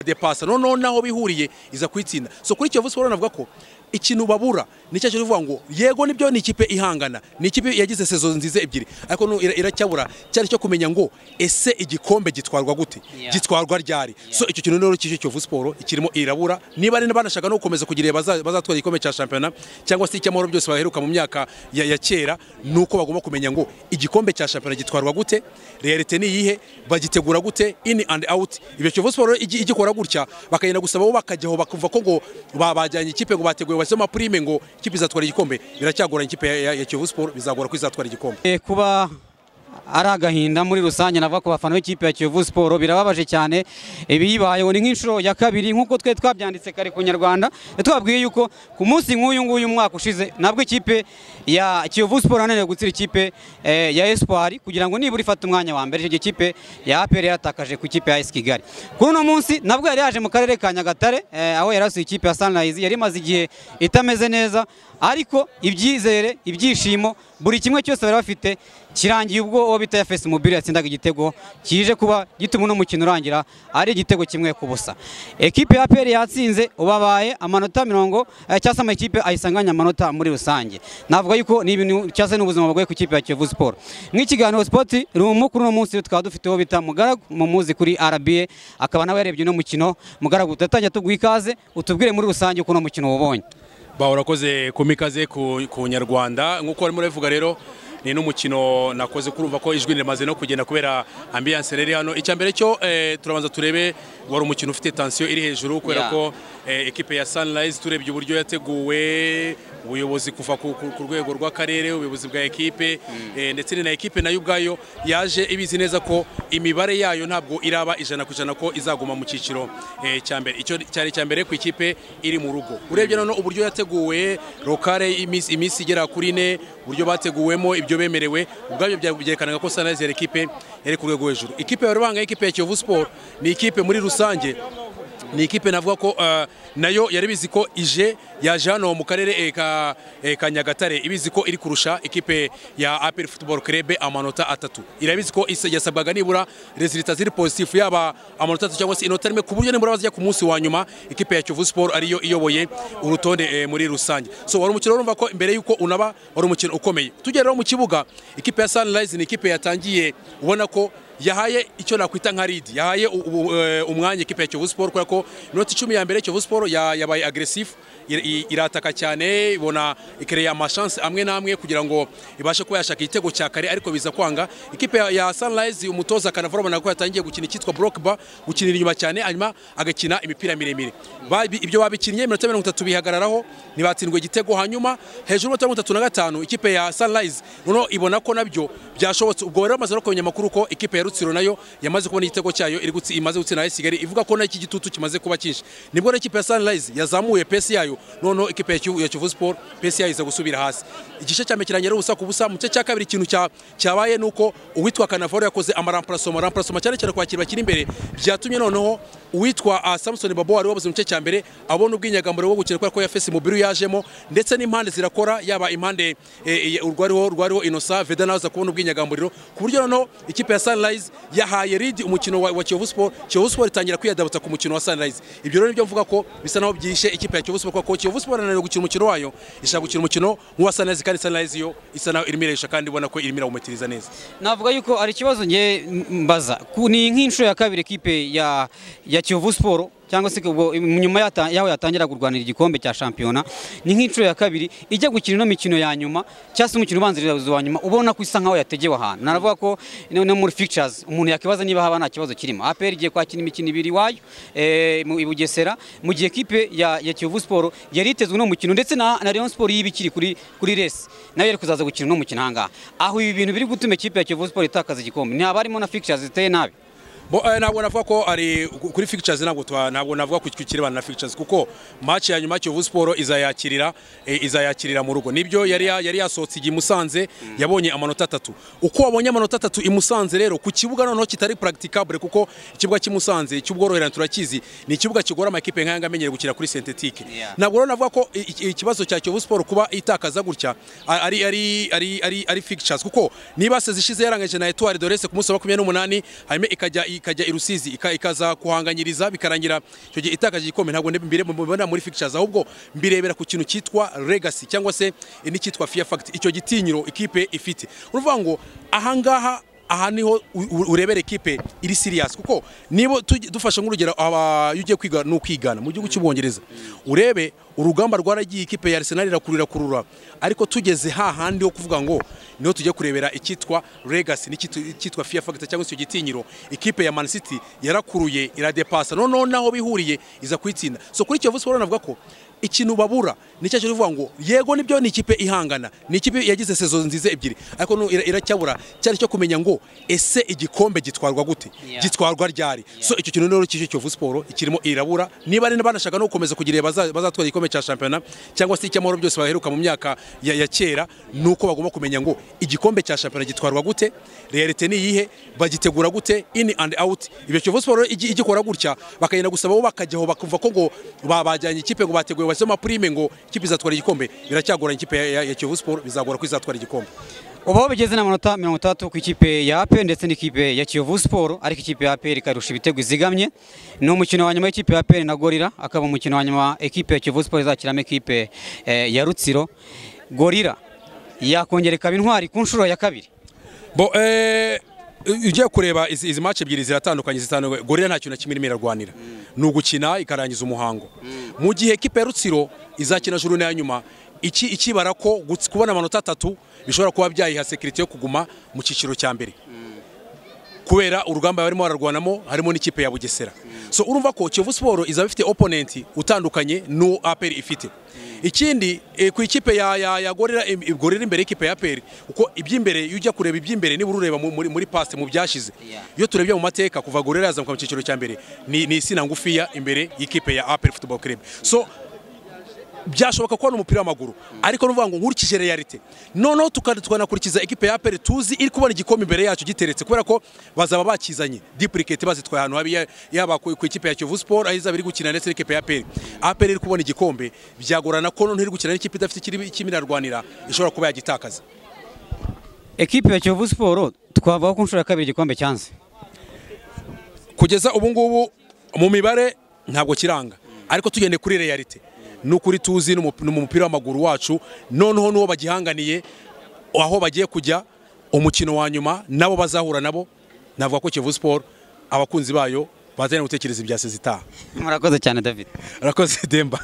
de pasa noneho naho bihuriye iza kuyitsinda so kuri Kiyovu Sport navuga ko ikintu babura nicyo cyo kuvuga ngo yego nibyo ni ikipe ihangana ni ikipe yagize sezo nziza ebyiri ariko nu- ira- iracyabura cyane cyo kumenya ngo ese igikombe gitwarwa gute Yeah. gitwarwa ryari so icyo kintu rero cy'icyo Kiyovu Sport ikirimo irabura niba ari banashaka no gukomeza kugira baza- bazatwara igikombe cya shampiyona cyangwa se icy'amahoro byose baheruka mu myaka ya, ya kera ni uko bagomba kumenya ngo igikombe cya shampiyona gitwarwa gute realite ni iyihe bagitegura gute in and out ibyo Kiyovu Sport rero igi- igikora gutya bakagenda gusaba bo bakajyaho bakumva ko ngo ba- bajyanye ikipe ngo bateguye bashyizemo amapurime ngo ikipe izatwara igikombe biracyagoranye ikipe ya, ya, ya Kiyovu Sport bizagora ko izatwara igikombe Eh, kuba ari agahinda muri rusange navuga ku bafana b'ikipe ya Kiyovu Sport birababaje cyane ibiyibayeho ni nk'inshuro ya kabiri nk'uko twe twabyanditse kare ku Nyarwanda twabwiye yuko ku munsi nk'uyu nguyu umwaka ushize nabwo ikipe ya Kiyovu Sport yananiwe gutsira ikipe eh, ya Espoir kugira ngo nibura ifate umwanya wa mbere icyo gikipe ya APR yatakaje ku ikipe ya AS Kigali kuri uno munsi nabwo yari yaje mu karere ka Nyagatare eh, aho yarasuye ikipe ya Sunrise yari imaze igihe itameze neza ariko ibyizere ibyishimo buri kimwe cyose bari bafite kirangiye ubwo uwo bita FS Mobile yatsindaga igitego kije kuba gituma uno mukino urangira ari igitego kimwe ku busa ekipe ya APR yatsinze ubabaye amanota mirongo eh, cyangwa se amakipe ayisanganya amanota muri rusange navuga yuko ni ibintu cyangwa se n'ubuzima bugoye ku ikipe ya Kiyovu Sport nk'ikiganiro Sport rumu kuri uno munsi tukaba dufite uwo bita Mugaragu mumuzi kuri RBA akaba nawe yarebye uno mukino Mugaragu tutatangira tuguha ikaze utubwire muri rusange uko uno mukino wubonye ba urakoze kumpa ikaze ku, ku nyarwanda nk'uko barimo barabivuga rero ni n'umukino nakoze kurumva ko ijwi rimaze no kugenda kubera ambiyanse riri hano icya mbere cyo eh, turabanza turebe wari umukino ufite tansiyo iri hejuru kubera Yeah. ko eh, ekipe ya Sunrise turebye uburyo yateguwe ubuyobozi kuva ku, ku, ku rwego rw'akarere ubuyobozi bwa ekipe eh, ndetse ni na ekipe nayo ubwayo yaje ibizi neza ko imibare yayo ntabwo iraba ijana ku ijana ko izaguma mu cyiciro eh, cya mbere icyo cyari icya mbere ku ikipe iri mu rugo urebye noneho uburyo yateguwe rokare iminsi iminsi igera kuri ine uburyo bateguwemo ibyo bemerewe ubwabyo bya- byerekanaga ko Sunrise yari ekipe yari ku rwego hejuru ikipe bari bangaye ikipe ya Kiyovu Sport ni ikipe muri rusange ni ikipe navuga ko eh, nayo yari bizi ko ije yaje hano mu karere eh, ka eh, ka Nyagatare ibizi ko iri kurusha ikipe ya APR Football Club amanota atatu irabizi ko isa- yasabwaga nibura resulita ziri positif yaba amanota atatu cyangwa se inota rimwe ku buryo nibura bazajya ku munsi wa nyuma ikipe ya Kiyovu Sport ariyo iyoboye urutonde eh, muri rusange so wari umukino urumva ko imbere y'uko unaba wari umukino ukomeye tugera rero mu kibuga ikipe ya Sunrise ni ikipe yatangiye ubona ko yahaye icyo nakwita nka lead yahaye u- u- eh, umwanya ikipe ya Kiyovu Sport kubera ko inota icumi ya mbere Kiyovu Sport ya- yabaye aggressive ir- i- irataka cyane ibona ikereye amashance amwe n'amwe kugira ngo ibashe kuba yashaka igitego cya kare ariko biza kwanga ikipe ya- ya Sunrise umutoza Kanavura abona ko yatangiye gukina icyitwa block bar gukinira inyuma cyane hanyuma agakina imipira miremire Babi- ibyo babikinnye iminota mirongo itatu bihagararaho ntibatsindwe igitego hanyuma hejuru y'umunota mirongo itatu na gatanu ikipe ya Sunrise noneho ibona ko nabyo byashobotse ubwo rero bamaze no kumenya amakuru ko ikipe ya Rutsiro nayo yamaze kubona igitego cyayo iri gutsi imaze gutsinda AS Kigali ivuga ko nayo iki gitutu kimaze kuba cyinshi nibwo rero ikipe ya Sunrise yazamuye pesi yayo noneho ikipe ya Kivu- ya Kivu Sport pesi yayo iza gusubira hasi igice cya mbere kirangira ubusa ku busa mu gice cya kabiri ikintu cya- cyabaye ni uko uwitwa Kanavaro yakoze amaramparasoma amaramparasoma cyane cyane kwakira bakiri imbere byatumye noneho uwitwa ah, Samson Babo wari wabuze mu gice cya mbere abona ubwinyagamburiro bwo gukina kubera ko yafese umubiri yajemo ndetse n'impande zirakora yaba impande eh, eh, urwariho rwariho Innocent Veda nawe aza kubona ubwinyagamburiro ku buryo noneho ikipe ya Sunrise yahaye lead umukino wa, wa Kiyovu Sport Kiyovu Sport itangira kwiyadabutsa ku mukino wa Sunrise ibyo rero nibyo mvuga ko bisa naho byishe ikipe ya Kiyovu Sport kuko Kiyovu Sport ananiwe gukina umukino wayo ishaka gukina umukino nk'uwa Sunrise kandi Sunrise yo isa naho irimo irayisha kandi ubona ko irimo irawumatiriza neza navuga yuko ari ikibazo nge mbaza Ku- ni nk'inshuro ya kabiri ekipe ya ya Kiyovu Sport cyangwa se ubwo nyuma yata- y'aho yatangira kurwanira igikombe cya shampiyona ni nk'inshuro ya kabiri ijya gukina ino mikino ya nyuma cyangwa se umukino ubanziriza wa nyuma ubona ko isa nkaho yategewe ahantu naravuga ko no no muri fictures umuntu yakibaza niba haba nta kibazo kirimo APR igiye kwakina imikino ibiri iwayo eh, mu- i Bugesera mu gihe ekipe ya ya Kiyovu Sport yari itezwe no mukino ndetse na na Rayon Sport y'ibikiri kuri kuri Resi nayo yari kuzaza gukina no mukino ahangaha aho ibi bintu biri gutuma ikipe ya Kiyovu Sport itakaza igikombe ntihaba harimo na fictures ziteye nabi Bo, eh, ntabwo navuga ko ari kuri fictures ntabwo twa- ntabwo navuga ku kirebana na fictures kuko match ya nyuma Kiyovu Sport izayakirira eh, izayakirira mu rugo nibyo yari ya- yari yasohotse igihe i Musanze yabonye amanota atatu uko wabonye amanota atatu i Musanze rero ku kibuga noneho kitari practicable kuko ikibuga cy'i Musanze cy'ubworoherane turakizi ni ikibuga kigora amakipe nk'aya ngaya amenyere gukina kuri synthetique Yeah. ntabwo rero navuga ko i- i- ikibazo cya Kiyovu Sport kuba itakaza gutya a- ari ari ari ari, ari fixtures kuko niba sezi ishize yarangije na Etoile de Reste ku munsi wa 28 hanyuma ikajya i- ikajya i rusizi ika- ikaza kuhanganyiriza bikarangira icyo gihe itakaje igikombe ntabwo nde- mbire- mbibona muri fictures ahubwo mbirebera ku kintu cyitwa legacy cyangwa se n'icyitwa fear fact icyo gitinyiro ikipe ifite uruvuga ngo ahangaha aha niho u- u- urebera ekipe iri serious kuko niba tujye- dufashe nk'urugero aba- iyo ugiye kwiga ni ukwigana mu gihugu cy'ubwongereza urebe urugamba rwaragiye ikipe ya arsenal irakurura kurura ariko tugeze hahandi ho kuvuga ngo niho tujya kurebera icyitwa legacy n'icyitwa icyitwa fear factor cyangwa se icyo gitinyiro ikipe ya man city yarakuruye iradepasa noneho naho bihuriye iza kuyitsinda so kuri kiyovu sport navuga ko ikintu babura ni cyo kivuga ngo yego nibyo ni ikipe ihangana ni ikipe yagize sezo nziza ebyiri ariko nu- ira- iracyabura cyari cyo kumenya ngo ese igikombe gitwarwa gute Yeah. gitwarwa ryari so icyo kintu rero kije Kiyovu Sport ikirimo irabura niba ari banashaka no gukomeza kugira baza- bazatwara igikombe cya shampiyona cyangwa se icy'amahoro byose baheruka mu myaka ya, ya kera ni uko bagomba kumenya ngo igikombe cya shampiyona gitwarwa gute realite ni iyihe bagitegura gute in and out ibyo Kiyovu Sport rero igi- igikora gutya bakagenda gusaba bo bakajyaho bakumva ko ngo ba- bajyanye ikipe ngo bateguye basema prime ngo ikipe izatwara igikombe biracyagoranye ikipe ya, ya, ya Kiyovu Sport bizagora ko izatwara igikombe ubu aho bigeze n'amanota mirongo itandatu ku ikipe ya ape ndetse n'ikipe ya kiyovu siporo ariko ikipe ya ape ikarusha ibitego izigamye ni umukino wa nyuma w'ikipe ya ape na gorira akaba umukino wa nyuma ekipe ya kiyovu siporo izakiramo ekipe eh, ya rutsiro gorira yakongera ikaba intwari ku nshuro ya kabiri bo eh, ugiye kureba izi, izi match ebyiri ziratandukanye zitandukanye gorira nta kintu na kimwe irimo irarwanira ni ugukina ikarangiza umuhango mu gihe ekipe ya rutsiro izakina juru n'iya nyuma iki ikibara ko guts- kubona amanota atatu bishobora kuba byayiha sekirite yo kuguma mu cyiciro cya mbere kubera urugamba barimo bararwanamo harimo n'ikipe ya bugesera so urumva ko kiyovu siporo izaba ifite oponenti utandukanye n'uwo aperi ifite ikindi eh, ku ikipe ya, ya, ya gorira im- gorira imbere y'ikipe ya aperi kuko iby'imbere iyo ujya kureba iby'imbere nibura ureba mu- muri, muri past mu byashize Yeah. iyo turebye mu mateka kuva gorira yazamuka mu cyiciro cya mbere ni, ni isina ngufiya imbere y'ikipe ya aperi football club so byashoboka kubona umupira w'amaguru ariko nuvuga ngo nkurikije realite noneho tuka- tukanakurikiza ekipe ya aperi tuzi iri kubona igikombe imbere yacu giteretse kubera ko bazaba bakizanye duplicate bazitwaye ahantu habi ya- yaba ku ku ikipe ya kiyovu siporo aho izaba iri gukina ndetse n'ikipe ya aperi aperi iri kubona igikombe byagorana ko noneho iri gukina n'ikipe idafite ikiri- ikirimo irarwanira ishobora kuba yagitakaza ekipe ya kiyovu siporo twavuga ko ku nshuro ya kabiri igikombe cyanze kugeza ubu ngubu mu mibare ntabwo kiranga ariko tugende kuri realite ni ukuri tuzi n'umup- n'umupira w'amaguru wacu noneho n'uwo bagihanganiye aho bagiye kujya umukino wa nyuma nabo bazahura nabo navuga ko Kiyovu Sport abakunzi bayo bazanye gutekereza ibya sezitaha murakoze cyane david arakoze demba